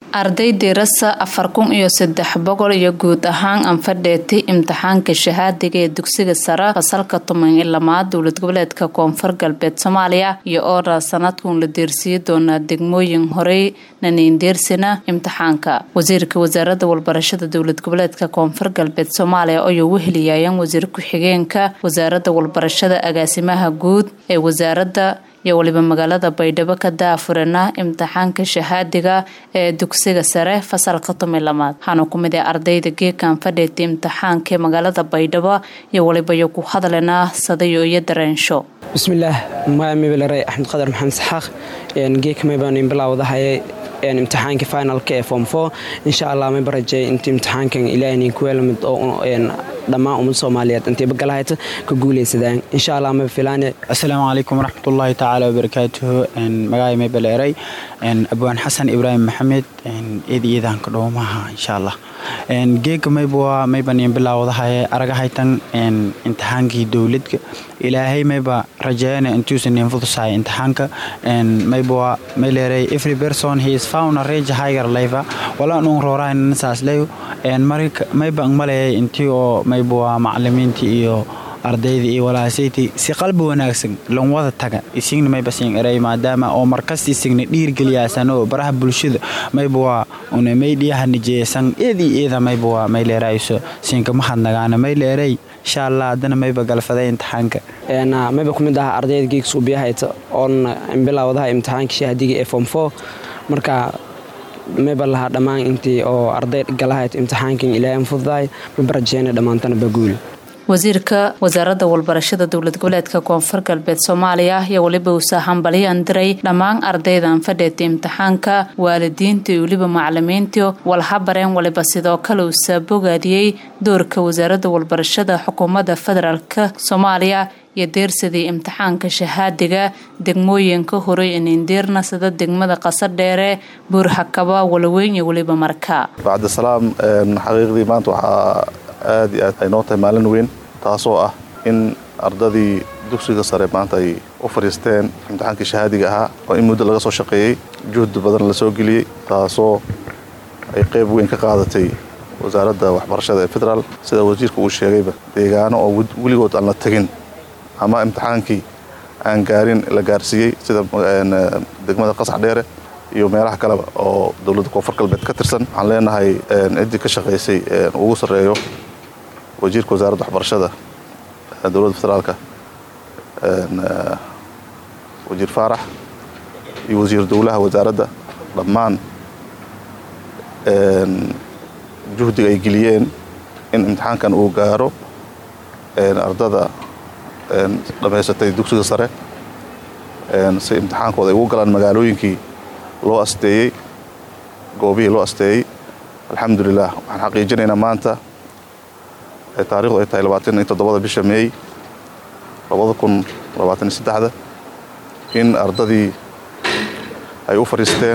arday dirasa afar kun iyo saddex boqol iyo guud ahaan anfadheetay imtixaanka shahaadiga ee dugsiga sare fasalka toban iyo lamaad dowlad goboleedka koonfur galbeed soomaaliya iyo oodha sanadkuun la deersiiyi doonaa degmooyin horey naniindeersina imtixaanka wasiirka wasaaradda walbarashada dowlad goboleedka koonfur galbeed soomaaliya ayuu u heliyayeen wasiir ku-xigeenka wasaaradda walbarashada agaasimaha guud ee wasaaradda iyo waliba magaalada baydhabo ka daafurana imtixaanka shahaadiga ee dugsiga sare fasalka toban lamaad waxaana ku mid ah ardayda geekan fadheetay imtixaanka ee magaalada baydhabo iyo waliba iyo ku hadlana sadayo iyo dareensho bismillaah maamibalare axmed qadar maxamed saxaaq geeka maybaan bilaawdahaye imtixaanka finalka ee form four insha allah mayba rajeey inta imtixaankan ilaahin kuweelamid oo dhammaan ummad soomaaliyeed intayba galahayta ka guulaysadaan insha allah mayba filaane assalaamu calaykum waraxmatullaahi tacaala wabarakaatuhu magacay mayba leeray abwaan xasan ibraahim maxamed eed iyadanka dhowmaha insha allah geega mayba mayban bilaawdahaye aragahaytan imtixaankii dowladka ilaahay mayba rajeeyana intuusan infudusahay imtixaanka mayba may leeray every person he is found a rage higher life wala nung rooraan saas leeyo marka mayba maleeyay intii oo mayba macallimiintii iyo ardayda iyo walaasayti si qalbi wanaagsan lan wada taga isigna mayba siin eray maadaama oo markasta isigna dhiirgeliyaasan oo baraha bulshada mayba waa una maydhiyaha nijeesan eedii eeda mayba waa may leerayso siinka mahadnagaana may leeray insha allah haddana mayba galfaday imtixaanka mayba ku mid aha ardayda geegis ubiyahayta oon bilawdaha imtixaanka shahaadiga ee form four marka mayba lahaa dhammaan intii oo arday galahayt imtixaankan ilaahay fududahay mayba rajeena dhammaantana baguul wasiirka wasaaradda walbarashada dowlad goboleedka koonfur galbeed soomaaliya iyo weliba uusa hambalyan diray dhammaan ardaydan fadheetay imtixaanka waalidiinta iyo weliba macalimiinta walhabareen waliba sidoo kale uusa bogaadiyey doorka wasaaradda walbarashada xukuumadda federaalk soomaaliya iyo deersadii imtixaanka shahaadiga degmooyinka horey inindiirna sida degmada qasadheere buurxakaba walaweyn iyo weliba marka bacdisalaam xaqiiqdii maanta waxaa aad iyo aad ay noo tahay maalin weyn taasoo ah in ardadii dugsiga sare maanta ay u fadhiisteen imtixaankii shahaadiga ahaa oo in muddo laga soo shaqeeyey juhdi badan la soo geliyey taasoo ay qayb weyn ka qaadatay wasaaradda waxbarashada ee federaal sida wasiirka uu sheegayba deegaano oo weligood aan la tegin ama imtixaankii aan gaarin la gaarsiiyey sida degmada qasax dheere iyo meelaha kaleba oo dowladda koonfur galbeed ka tirsan waxaan leenahay ciddii ka shaqaysay ugu sarreeyo wasiirka wasaaradda waxbarashada dowladda federaalka wasiir faarax iyo wasiir dowlaha wasaaradda dhammaan juhdiga ay geliyeen in imtixaankan uu gaaro ardada dhammaysatay dugsiga sare si imtixaankooda ay ugu galaan magaalooyinkii loo asteeyey goobihii loo asteeyey alxamdulilah waxaan xaqiijinaynaa maanta taarikhdu ay tahay labaatan iyo toddobada bisha meey labada kun labaatan iyo saddexda in ardadii ay u fadhiisteen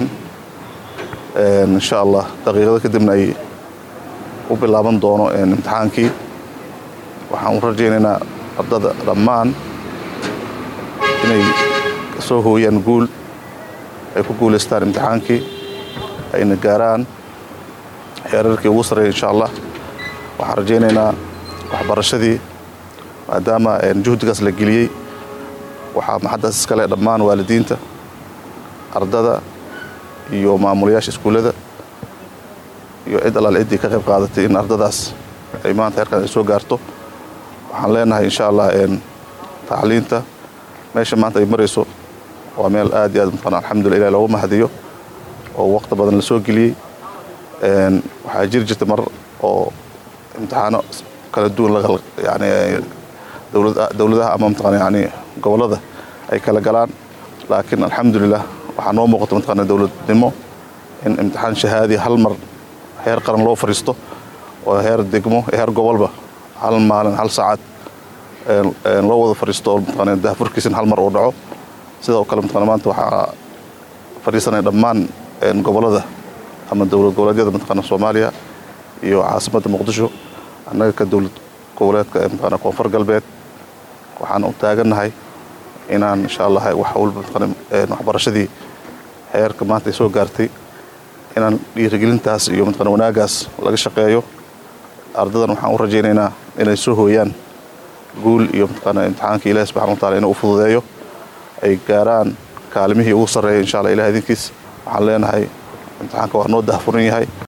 insha allah daqiiqada kadibna ay u bilaaban doono imtixaankii waxaan u rajaynaynaa ardada dhammaan inay soo hooyaan guul ay ku guulaystaan imtixaankii ayna gaaraan xeerarkii ugu sarreeya insha allah waxaan rajaynaynaa waxbarashadii maadaama juhdigaas la geliyey waxaa maxaddaas iskale dhammaan waalidiinta ardada iyo maamulayaasha iskuullada iyo cid allaal ciddii ka qayb qaadatay in ardadaas ay maanta heerkan ay soo gaarto waxaan leenahay insha allah tacliinta meesha maanta ay marayso waa meel aad iyo aad maqan alxamdulillah ilahi loogu mahadiyo oo waqti badan la soo geliyey waxaa jiri jirta mar oo imtixaano kala duwan yani dowladaha ama mataqana yani gobollada ay kala galaan laakiin alxamdulilah waxaa noo muuqata mataqana dowladnimo in imtixaan shahaadi hal mar heer qaran loo fadhiisto oo heer degmo heer gobolba hal maalin hal saacad loo wada fadhiisto oo mataqana daafurkiisina hal mar uu dhaco sidoo kale mataqana maanta waxaa fadhiisanaya dhammaan gobollada ama dowlad goboleedyada mataqana soomaaliya iyo caasimadda muqdisho annaga ka dowlad goboleedka ee mataqana koonfur galbeed waxaan u taagannahay inaan insha allah wax walba mataqana waxbarashadii heerka maanta ay soo gaartay inaan dhiirigelintaas iyo mataqana wanaagaas laga shaqeeyo ardadan waxaan u rajaynaynaa inay soo hooyaan guul iyo mataqaana imtixaanka ilahi subxana wa taala inuu u fududeeyo ay gaaraan kaalimihii ugu sarreeya insha allah ilaah idinkiis waxaan leenahay imtixaanka waa noo dahfuran yahay